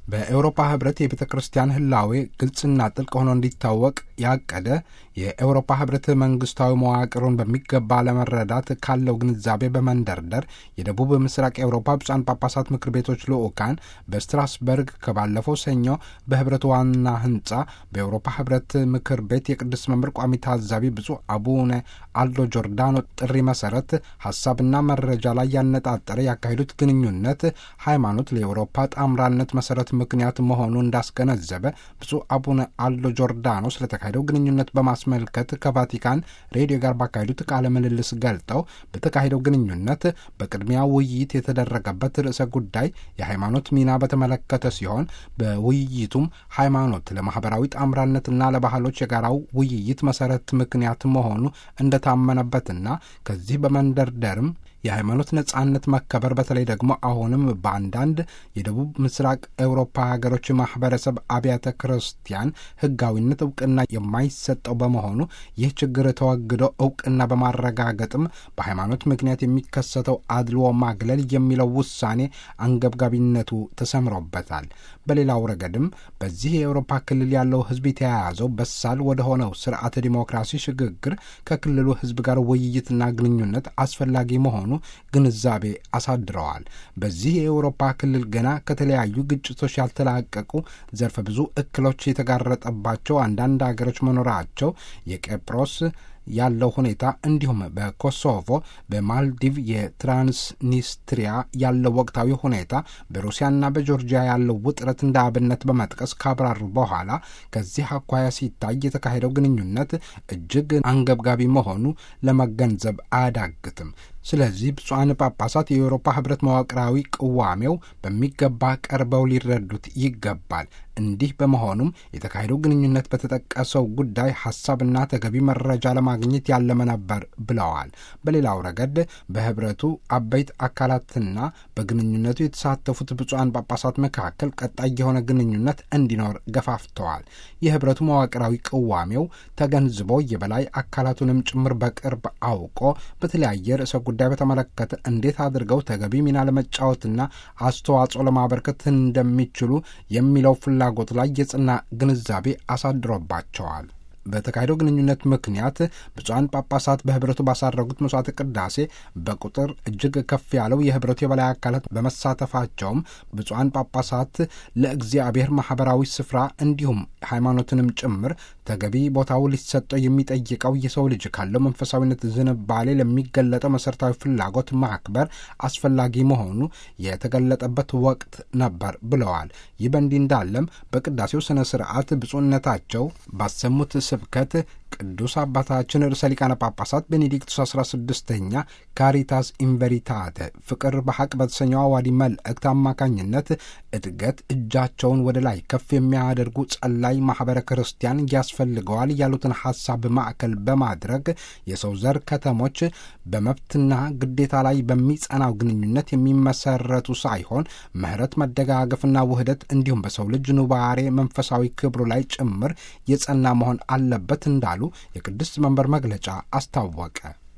በኤውሮፓ ህብረት የቤተ ክርስቲያን ህላዌ ግልጽና ጥልቅ ሆኖ እንዲታወቅ ያቀደ የኤውሮፓ ህብረት መንግስታዊ መዋቅሩን በሚገባ ለመረዳት ካለው ግንዛቤ በመንደርደር የደቡብ ምስራቅ ኤውሮፓ ብፁዓን ጳጳሳት ምክር ቤቶች ልዑካን በስትራስበርግ ከባለፈው ሰኞ በህብረቱ ዋና ህንጻ በኤውሮፓ ህብረት ምክር ቤት የቅዱስ መምህር ቋሚ ታዛቢ ብፁዕ አቡነ አልዶ ጆርዳኖ ጥሪ መሰረት ሀሳብና መረጃ ላይ ያነጣጠረ ያካሄዱት ግንኙነት ሃይማኖት ለኤውሮፓ ጣምራነት መሰረት ምክንያት መሆኑ እንዳስገነዘበ ብፁዕ አቡነ አልዶ ጆርዳኖ ስለተካሄደው ግንኙነት በማስመልከት ከቫቲካን ሬዲዮ ጋር ባካሄዱት ቃለ ምልልስ ገልጠው በተካሄደው ግንኙነት በቅድሚያ ውይይት የተደረገበት ርዕሰ ጉዳይ የሃይማኖት ሚና በተመለከተ ሲሆን በውይይቱም ሃይማኖት ለማህበራዊ ጣምራነትና ለባህሎች የጋራው ውይይት መሰረት ምክንያት መሆኑ እንደታመነበትና ከዚህ በመንደርደርም የሃይማኖት ነጻነት መከበር በተለይ ደግሞ አሁንም በአንዳንድ የደቡብ ምስራቅ ኤውሮፓ ሀገሮች ማህበረሰብ አብያተ ክርስቲያን ህጋዊነት እውቅና የማይሰጠው በመሆኑ ይህ ችግር ተወግዶ እውቅና በማረጋገጥም በሃይማኖት ምክንያት የሚከሰተው አድልዎ ማግለል የሚለው ውሳኔ አንገብጋቢነቱ ተሰምሮበታል። በሌላው ረገድም በዚህ የኤውሮፓ ክልል ያለው ህዝብ የተያያዘው በሳል ወደ ሆነው ስርዓተ ዲሞክራሲ ሽግግር ከክልሉ ህዝብ ጋር ውይይትና ግንኙነት አስፈላጊ መሆኑ ግንዛቤ አሳድረዋል። በዚህ የአውሮፓ ክልል ገና ከተለያዩ ግጭቶች ያልተላቀቁ ዘርፈ ብዙ እክሎች የተጋረጠባቸው አንዳንድ ሀገሮች መኖራቸው የቄጵሮስ ያለው ሁኔታ እንዲሁም በኮሶቮ በማልዲቭ የትራንስኒስትሪያ ያለው ወቅታዊ ሁኔታ በሩሲያና በጆርጂያ ያለው ውጥረት እንደ አብነት በመጥቀስ ካብራሩ በኋላ ከዚህ አኳያ ሲታይ የተካሄደው ግንኙነት እጅግ አንገብጋቢ መሆኑ ለመገንዘብ አያዳግትም። ስለዚህ ብፁዓን ጳጳሳት የአውሮፓ ህብረት መዋቅራዊ ቅዋሜው በሚገባ ቀርበው ሊረዱት ይገባል። እንዲህ በመሆኑም የተካሄደው ግንኙነት በተጠቀሰው ጉዳይ ሀሳብና ተገቢ መረጃ ለማግኘት ያለመ ነበር ብለዋል። በሌላው ረገድ በህብረቱ አበይት አካላትና በግንኙነቱ የተሳተፉት ብፁዓን ጳጳሳት መካከል ቀጣይ የሆነ ግንኙነት እንዲኖር ገፋፍተዋል። የህብረቱ መዋቅራዊ ቅዋሜው ተገንዝቦ የበላይ አካላቱንም ጭምር በቅርብ አውቆ በተለያየ ርዕሰ ጉዳይ በተመለከተ እንዴት አድርገው ተገቢ ሚና ለመጫወትና አስተዋጽኦ ለማበርከት እንደሚችሉ የሚለው ፍላጎት ላይ የጽና ግንዛቤ አሳድሮባቸዋል። በተካሄደው ግንኙነት ምክንያት ብፁዓን ጳጳሳት በህብረቱ ባሳረጉት መስዋዕተ ቅዳሴ በቁጥር እጅግ ከፍ ያለው የህብረቱ የበላይ አካላት በመሳተፋቸውም ብፁዓን ጳጳሳት ለእግዚአብሔር ማህበራዊ ስፍራ እንዲሁም ሃይማኖትንም ጭምር ተገቢ ቦታው ሊሰጠው የሚጠይቀው የሰው ልጅ ካለው መንፈሳዊነት ዝንባሌ ለሚገለጠው መሠረታዊ ፍላጎት ማክበር አስፈላጊ መሆኑ የተገለጠበት ወቅት ነበር ብለዋል። ይህ በእንዲህ እንዳለም በቅዳሴው ስነ ስርዓት ብፁዕነታቸው ባሰሙት ስብከት ቅዱስ አባታችን ርዕሰ ሊቃነ ጳጳሳት ቤኔዲክቱስ አስራ ስድስተኛ ካሪታስ ኢንቨሪታተ ፍቅር በሐቅ በተሰኘው አዋዲ መልእክት አማካኝነት እድገት እጃቸውን ወደ ላይ ከፍ የሚያደርጉ ጸላይ ማኅበረ ክርስቲያን ያስፈልገዋል ያሉትን ሐሳብ ማዕከል በማድረግ የሰው ዘር ከተሞች በመብትና ግዴታ ላይ በሚጸናው ግንኙነት የሚመሰረቱ ሳይሆን ምሕረት፣ መደጋገፍና ውህደት እንዲሁም በሰው ልጅ ኑባሬ መንፈሳዊ ክብሩ ላይ ጭምር የጸና መሆን አለበት እንዳሉ የቅድስት መንበር መግለጫ አስታወቀ።